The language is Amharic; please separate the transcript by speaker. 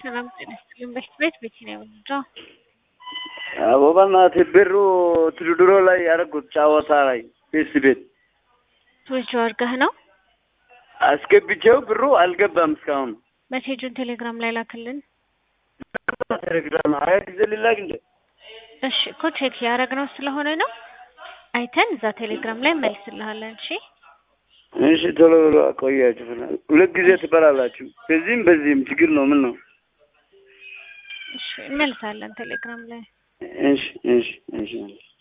Speaker 1: ሰላም ጤና ይስጥልኝ። በፊት ቤት ቤት ነው የምንድረው
Speaker 2: አቦ በእናትህ ብሩ ትድድሮ ላይ ያደረጉት ጨዋታ ላይ ፌስ ቤት
Speaker 1: ቶጆ አድርገህ ነው
Speaker 2: አስገብቼው ብሩ አልገባም እስካሁን።
Speaker 1: መሴጁን ቴሌግራም ላይ ላክልን።
Speaker 2: ቴሌግራም ሀያ ጊዜ ሊላክ እንደ
Speaker 1: እሺ እኮ ቼክ ያደረግነው ስለሆነ ነው አይተን እዛ ቴሌግራም ላይ መልስልሃለን። እሺ
Speaker 2: እሺ ቶሎ ብሎ አቆያችሁ። ሁለት ጊዜ ትበላላችሁ። በዚህም በዚህም ችግር ነው። ምን ነው?
Speaker 1: እሺ እንመልሳለን ቴሌግራም ላይ
Speaker 2: እሺ እሺ እሺ